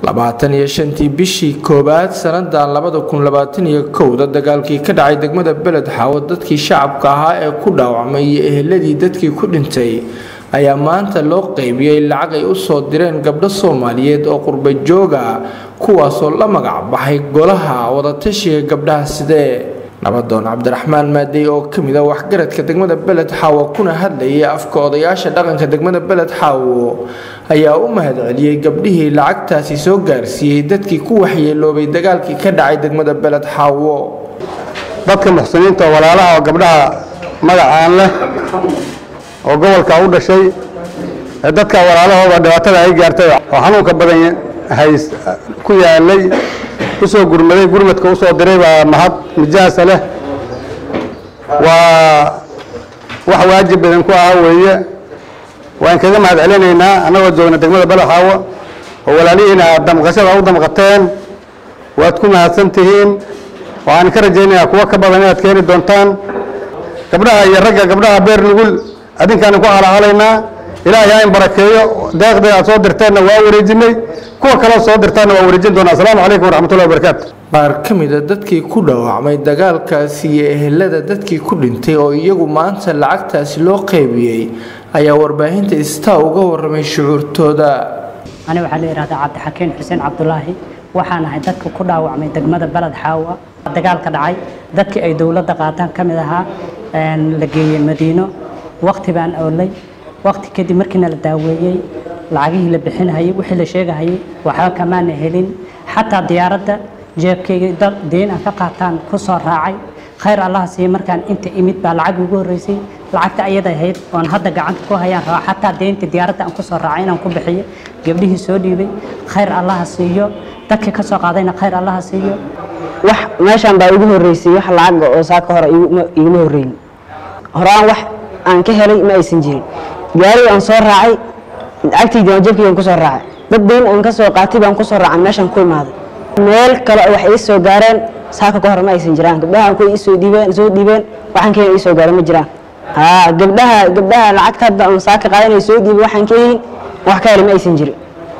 labaatan iyo shantii bishii koowaad sanadan labada kun labaatan iyo kowda dagaalkii ka dhacay degmada beled xaawo dadkii shacabka ahaa ee ku dhaawacmay iyo eheladii dadkii ku dhintay ayaa maanta loo qeybiyey lacag ay usoo direen gabdho soomaaliyeed oo qurba jooga kuwaasoo la magac baxay golaha wadatashiga gabdhaha sidee nabadoon cabdiraxmaan maadey oo kamid a waxgaradka degmada beled xaawo kuna hadlayay afka odayaasha dhaqanka degmada beled xaawo ayaa u mahadceliyey gabdhihii lacagtaasi soo gaarsiiyey dadkii ku waxyeeloobay dagaalkii ka dhacay degmada beled xaawo dadka muxsiniinta oo walaalaha oo gabdhaha magacaan leh oo gobolka u dhashay ee dadka walaalahooda dhibaatada ay gaartay oo xanuunka badan hays ku yaalay usoo gurmaday gurmadka usoo diray baa mahad mijaasa leh waa wax waajib badan ku ah weeye waan kaga mahad celinaynaa annagoo joogna degmada balaxaawo oo walaalihiina damqashada u damqateen waad ku mahadsan tihiin waxaan ka rajaynayaa kuwo ka badan inaad keeni doontaan gabdhaha iyo ragga gabdhaha beer nugul adinkaani ku halahalaynaa ilaahay ha in barakeeyo deeqdii aad soo dirteenna waa wareejinay kuwa kaleo soo dirtaanna waa wareejin doonaa asalaamu calaykum waraxmatullahi wabarakaatu qaar ka mida dadkii ku dhaawacmay dagaalkaasi iyo ehelada dadkii ku dhintay oo iyagu maanta lacagtaasi loo qeybiyey ayaa warbaahinta istaa uga waramay shucuurtooda ani waxaa la yidhahdaa cabdixakiin xuseen cabdulaahi waxaan ahay dadka ku dhaawacmay degmada baled xaawa dagaalka dhacay dadkii ay dowladda qaataan ka mid ahaa la geeyey madiino wakti baan oolay wakti kadib markiina la daaweeyey lacagihii la bixinahayay wixii la sheegahayay waxba kamaana helin xataa diyaaradda jeebkayga deyn aan ka qaataan ku soo raacay khayr allaha siiye markaan inta imid baa lacag ugu horreysay lacagta ayada ahayd oon hadda gacanta ku hayaan raba xataa deynta diyaaradda aan ku soo raacay inaan ku bixiyo gabdhihii soo dhiibay khayr allaha siiyo dadkii ka soo qaadayna khayr allaha siiyo wax meeshaan baa igu horreysay wax lacaga oo saaka hore iguma horreyn horaan wax aan ka helay ma aysan jirin gaariga aan soo raacay lacagtaydii aan jabkaygaan kusoo raacay dad deyn aan ka soo qaatay baan kusoo raacay meeshaan ku imaaday meel kale oo wax ii soo gaareen saaka ka hore ma aysan jiraan gabdhaha aan ku isoo dhiibeen soo dhiibeen waxaan ka ii soo gaareen ma jiraan haa gabdhaha gabdhaha lacagta hadda aan saaka qaadanay soo dhiibay waxaan ka helin wax ka helay ma aysan jirin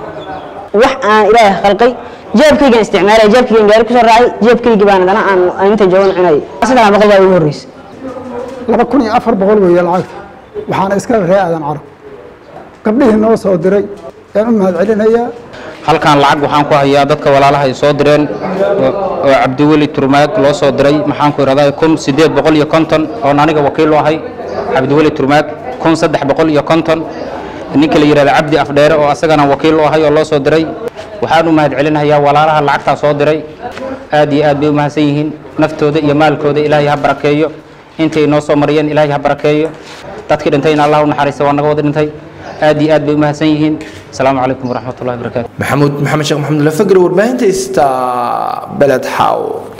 wax aan ilaahay khalqay jeebkaygaan isticmaalay jeebkaygaan gaari kusoo raacay jeebkayga baan adana aan inta joogan cunayay saddex boqol baa igu horreysay laba kun iyo afar boqol weeye lacagta waxaana iska ree aadan carab gabdhihii noo soo diray ayaan u mahad celinayaa halkan lacag waxaan ku hayaa dadka walaalaha ay soo direen oo cabdiweli turmaag loo soo diray maxaan ku ihahdaa kun siddeed boqol iyo konton oon aniga wakiil u ahay cabdiweli turmaag kun saddex boqol iyo konton ninka la yidhahda cabdi afdheere oo asagana wakiil u ahay oo loo soo diray waxaan u mahad celinayaa walaalaha lacagtaa soo diray aad iyo aad bay u mahadsan yihiin naftooda iyo maalkooda ilaahay ha barakeeyo intay noo soo mariyeen ilaahay ha barakeeyo dadkii dhintayna allah u naxariista waa naga wada dhintay aad iyo aad bay u mahadsan yihiin asalaamu calaykum waraxmatullahi wabarakaatu maxamuud maxamed sheekh maxamed lafagre warbaahinta ista beled xaaw